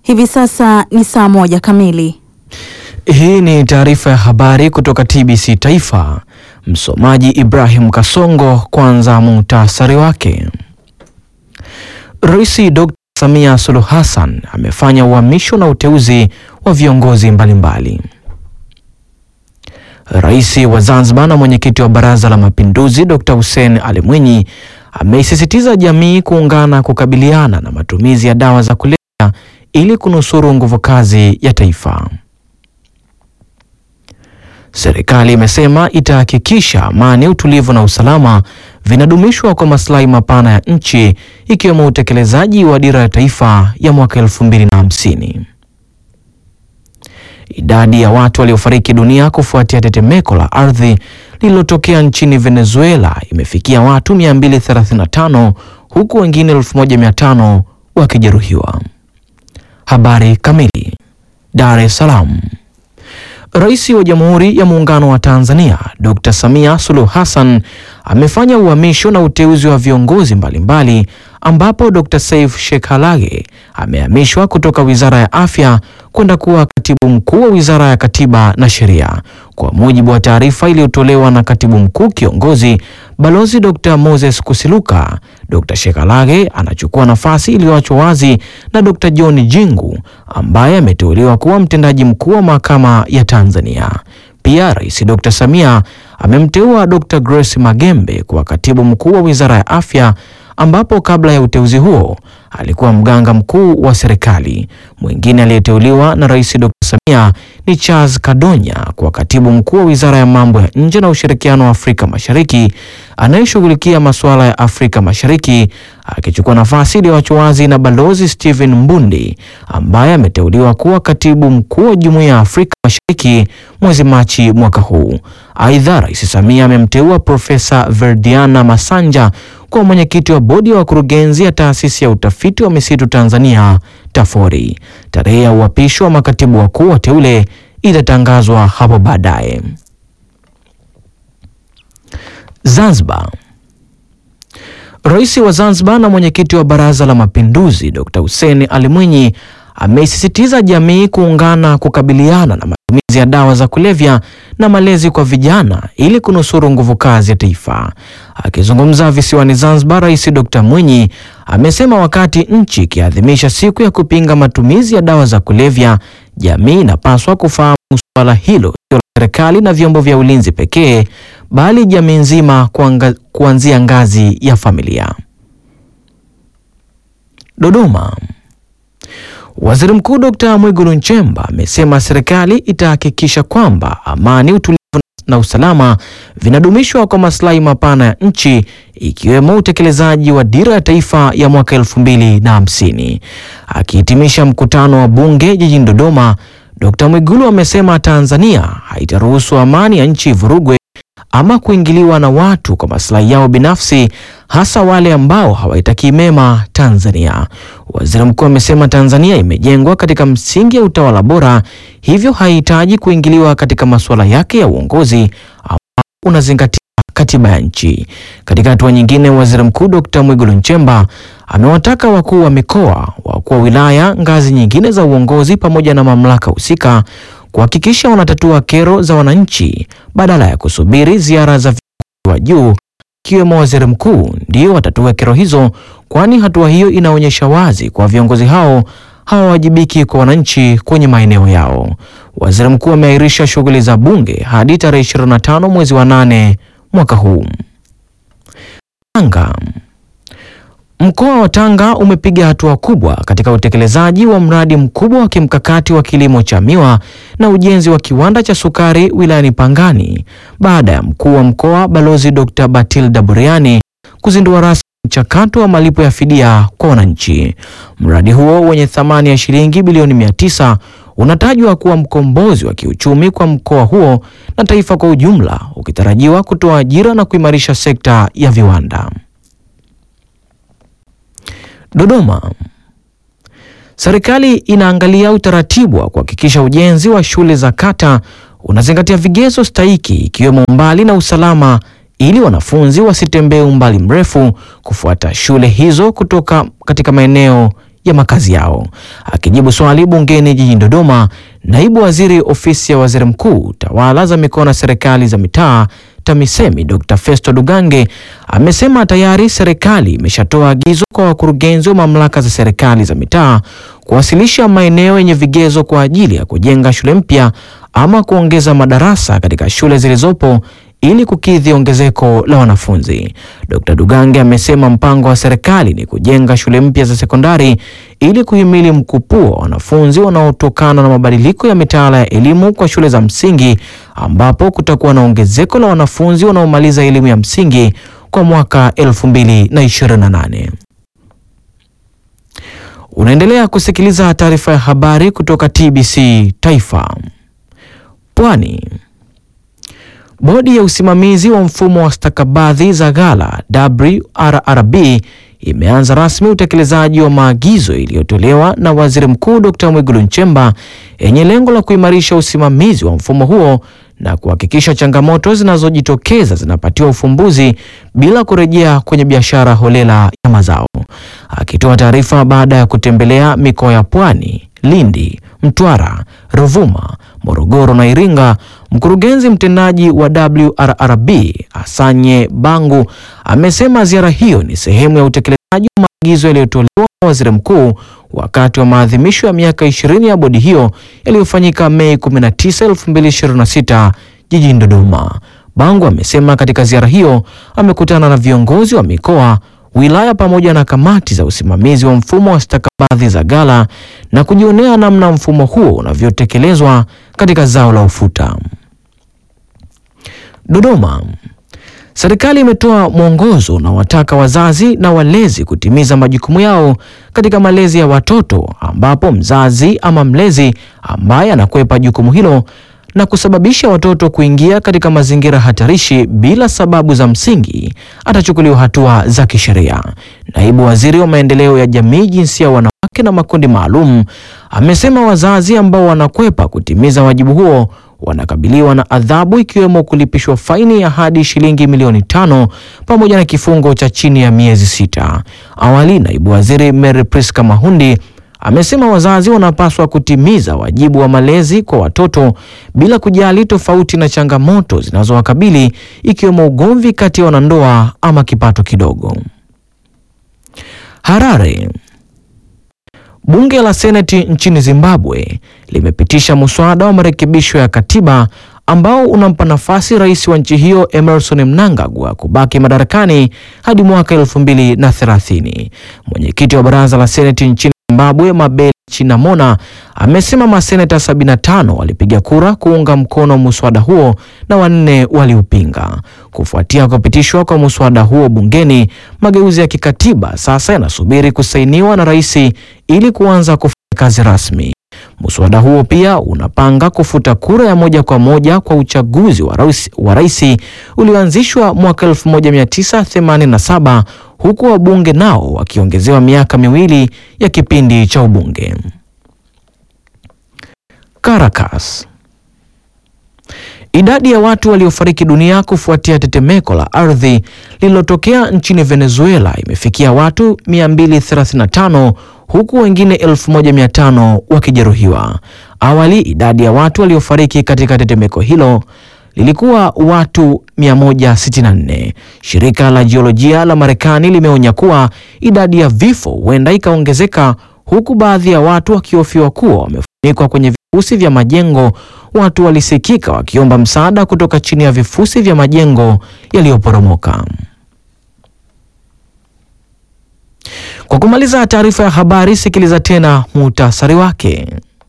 Hivi sasa ni saa moja kamili. Hii ni taarifa ya habari kutoka TBC Taifa. Msomaji Ibrahim Kasongo. Kwanza muhtasari wake. Rais Dr. Samia Suluhu Hassan amefanya uhamisho na uteuzi wa viongozi mbalimbali. Rais wa Zanzibar na mwenyekiti wa Baraza la Mapinduzi Dr. Hussein Ali Mwinyi ameisisitiza jamii kuungana kukabiliana na matumizi ya dawa za kulevya ili kunusuru nguvu kazi ya taifa. Serikali imesema itahakikisha amani, utulivu na usalama vinadumishwa kwa maslahi mapana ya nchi ikiwemo utekelezaji wa dira ya taifa ya mwaka elfu mbili na hamsini. Idadi ya watu waliofariki dunia kufuatia tetemeko la ardhi lililotokea nchini Venezuela imefikia watu 235 huku wengine 1500 wakijeruhiwa. Habari kamili. Dar es Salaam. Rais wa Jamhuri ya Muungano wa Tanzania Dr. Samia Suluhu Hassan amefanya uhamisho na uteuzi wa viongozi mbalimbali ambapo Dr. Saif Sheikh Halage amehamishwa kutoka Wizara ya Afya kwenda kuwa Katibu Mkuu wa Wizara ya Katiba na Sheria. Kwa mujibu wa taarifa iliyotolewa na Katibu Mkuu Kiongozi Balozi Dr. Moses Kusiluka, Dr. Sheikh Halage anachukua nafasi iliyoachwa wazi na Dr. John Jingu ambaye ameteuliwa kuwa mtendaji mkuu wa Mahakama ya Tanzania. Pia Rais Dr. Samia amemteua Dr. Grace Magembe kuwa Katibu Mkuu wa Wizara ya Afya ambapo kabla ya uteuzi huo alikuwa mganga mkuu wa serikali. Mwingine aliyeteuliwa na Rais Dr. Samia ni Charles Kadonya kwa Katibu Mkuu wa Wizara ya Mambo ya Nje na Ushirikiano wa Afrika Mashariki anayeshughulikia masuala ya Afrika Mashariki akichukua nafasi iliyoachwa wazi na Balozi Stephen Mbundi ambaye ameteuliwa kuwa Katibu Mkuu wa Jumuiya ya Afrika Mashariki mwezi Machi mwaka huu. Aidha, Rais Samia amemteua Profesa Verdiana Masanja kuwa mwenyekiti wa bodi ya wakurugenzi ya Taasisi ya Utafiti wa Misitu Tanzania TAFORI. Tarehe ya uapisho wa makatibu wakuu wateule itatangazwa hapo baadaye. Zanzibar. Rais wa Zanzibar na mwenyekiti wa Baraza la Mapinduzi Dr. Hussein Ali Mwinyi ameisisitiza jamii kuungana kukabiliana na matumizi ya dawa za kulevya na malezi kwa vijana ili kunusuru nguvu kazi ya taifa. Akizungumza visiwani Zanzibar, Rais Dr. Mwinyi amesema wakati nchi ikiadhimisha siku ya kupinga matumizi ya dawa za kulevya, jamii inapaswa kufahamu suala hilo sio la serikali na vyombo vya ulinzi pekee, bali jamii nzima kuanzia ngazi ya familia. Dodoma. Waziri Mkuu Dr. Mwigulu Nchemba amesema serikali itahakikisha kwamba amani, utulivu na usalama vinadumishwa kwa maslahi mapana ya nchi ikiwemo utekelezaji wa dira ya taifa ya mwaka elfu mbili na hamsini. Akihitimisha mkutano wa bunge jijini Dodoma, Dr. Mwigulu amesema Tanzania haitaruhusu amani ya nchi ivurugwe ama kuingiliwa na watu kwa maslahi yao binafsi hasa wale ambao hawaitakii mema Tanzania. Waziri Mkuu amesema Tanzania imejengwa katika msingi ya utawala bora, hivyo haihitaji kuingiliwa katika masuala yake ya uongozi ambao unazingatia katiba ya nchi. Katika hatua nyingine, Waziri Mkuu Dr. Mwigulu Nchemba amewataka wakuu wa mikoa, wakuu wa wilaya, ngazi nyingine za uongozi pamoja na mamlaka husika kuhakikisha wanatatua kero za wananchi badala ya kusubiri ziara za viongozi wa juu ikiwemo waziri mkuu ndio watatue kero hizo, kwani hatua hiyo inaonyesha wazi kwa viongozi hao hawawajibiki kwa wananchi kwenye maeneo yao. Waziri mkuu ameahirisha shughuli za bunge hadi tarehe 25 mwezi wa nane mwaka huu. Tanga. Mkoa wa Tanga umepiga hatua kubwa katika utekelezaji wa mradi mkubwa wa kimkakati wa kilimo cha miwa na ujenzi wa kiwanda cha sukari wilayani Pangani baada ya mkuu wa mkoa Balozi Dr. Batilda Buriani kuzindua rasmi mchakato wa malipo ya fidia kwa wananchi. Mradi huo wenye thamani ya shilingi bilioni mia tisa unatajwa kuwa mkombozi wa kiuchumi kwa mkoa huo na taifa kwa ujumla, ukitarajiwa kutoa ajira na kuimarisha sekta ya viwanda. Dodoma. Serikali inaangalia utaratibu wa kuhakikisha ujenzi wa shule za kata unazingatia vigezo stahiki ikiwemo umbali na usalama ili wanafunzi wasitembee umbali mrefu kufuata shule hizo kutoka katika maeneo ya makazi yao. Akijibu swali bungeni jijini Dodoma, naibu waziri ofisi ya waziri mkuu, tawala za mikoa na serikali za mitaa TAMISEMI Dr. Festo Dugange amesema tayari serikali imeshatoa agizo kwa wakurugenzi wa mamlaka za serikali za mitaa kuwasilisha maeneo yenye vigezo kwa ajili ya kujenga shule mpya ama kuongeza madarasa katika shule zilizopo ili kukidhi ongezeko la wanafunzi. Dr. Dugange amesema mpango wa serikali ni kujenga shule mpya za sekondari ili kuhimili mkupuo wa wanafunzi wanaotokana na mabadiliko ya mitaala ya elimu kwa shule za msingi ambapo kutakuwa na ongezeko la wanafunzi wanaomaliza elimu ya msingi kwa mwaka 2028. Unaendelea kusikiliza taarifa ya habari kutoka TBC Taifa. Pwani. Bodi ya usimamizi wa mfumo wa stakabadhi za ghala WRRB imeanza rasmi utekelezaji wa maagizo iliyotolewa na Waziri Mkuu Dr. Mwigulu Nchemba yenye lengo la kuimarisha usimamizi wa mfumo huo na kuhakikisha changamoto zinazojitokeza zinapatiwa ufumbuzi bila kurejea kwenye biashara holela ya mazao. Akitoa taarifa baada ya kutembelea mikoa ya Pwani, Lindi, Mtwara, Ruvuma, Morogoro na Iringa, mkurugenzi mtendaji wa WRRB Asanye Bangu amesema ziara hiyo ni sehemu ya utekelezaji wa maagizo yaliyotolewa na Waziri Mkuu wakati wa maadhimisho ya miaka 20 ya bodi hiyo yaliyofanyika Mei 19, 2026 jijini Dodoma. Bangu amesema katika ziara hiyo amekutana na viongozi wa mikoa wilaya pamoja na kamati za usimamizi wa mfumo wa stakabadhi za ghala na kujionea namna mfumo huo unavyotekelezwa katika zao la ufuta. Dodoma. Serikali imetoa mwongozo na wataka wazazi na walezi kutimiza majukumu yao katika malezi ya watoto ambapo mzazi ama mlezi ambaye anakwepa jukumu hilo na kusababisha watoto kuingia katika mazingira hatarishi bila sababu za msingi atachukuliwa hatua za kisheria. Naibu Waziri wa Maendeleo ya Jamii, Jinsia, Wanawake na Makundi Maalum amesema wazazi ambao wanakwepa kutimiza wajibu huo wanakabiliwa na adhabu ikiwemo kulipishwa faini ya hadi shilingi milioni tano pamoja na kifungo cha chini ya miezi sita. Awali, Naibu Waziri Mary Priska Mahundi amesema wazazi wanapaswa kutimiza wajibu wa malezi kwa watoto bila kujali tofauti na changamoto zinazowakabili ikiwemo ugomvi kati ya wanandoa ama kipato kidogo. Harare. Bunge la Seneti nchini Zimbabwe limepitisha muswada wa marekebisho ya katiba ambao unampa nafasi rais wa nchi hiyo Emerson Mnangagwa kubaki madarakani hadi mwaka 2030. Mwenyekiti wa baraza la Seneti nchini Zimbabwe Mabel Chinamona amesema maseneta 75 walipiga kura kuunga mkono muswada huo na wanne waliupinga. Kufuatia kupitishwa kwa muswada huo bungeni, mageuzi ya kikatiba sasa yanasubiri kusainiwa na rais ili kuanza kufanya kazi rasmi. Muswada huo pia unapanga kufuta kura ya moja kwa moja kwa uchaguzi wa rais, wa rais ulioanzishwa mwaka 1987 huku wabunge nao wakiongezewa miaka miwili ya kipindi cha ubunge. Caracas. Idadi ya watu waliofariki dunia kufuatia tetemeko la ardhi lililotokea nchini Venezuela imefikia watu 235 huku wengine 1500 wakijeruhiwa. Awali idadi ya watu waliofariki katika tetemeko hilo lilikuwa watu 164. Shirika la jiolojia la Marekani limeonya kuwa idadi ya vifo huenda ikaongezeka huku baadhi ya watu wakihofiwa kuwa wamefunikwa kwenye vifusi vya majengo. Watu walisikika wakiomba msaada kutoka chini ya vifusi vya majengo yaliyoporomoka. Kwa kumaliza taarifa ya habari, sikiliza tena muhtasari wake.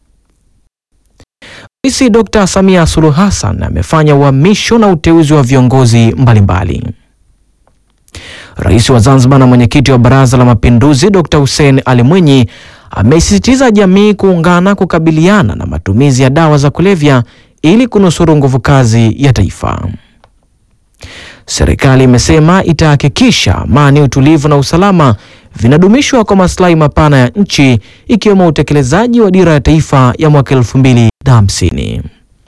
Rais Dr. Samia Suluhu Hassan amefanya uhamisho na uteuzi wa viongozi mbalimbali. Rais wa Zanzibar na mwenyekiti wa Baraza la Mapinduzi Dr. Hussein Ali Mwinyi amesisitiza jamii kuungana kukabiliana na matumizi ya dawa za kulevya ili kunusuru nguvu kazi ya taifa. Serikali imesema itahakikisha amani, utulivu na usalama vinadumishwa kwa maslahi mapana ya nchi ikiwemo utekelezaji wa dira ya taifa ya mwaka elfu mbili na hamsini.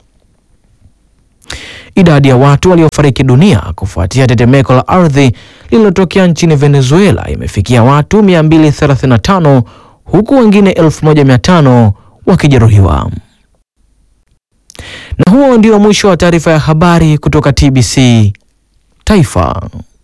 Idadi ya watu waliofariki dunia kufuatia tetemeko la ardhi lililotokea nchini Venezuela imefikia watu 235 huku wengine 1500 wakijeruhiwa. Na huo ndio mwisho wa taarifa ya habari kutoka TBC Taifa.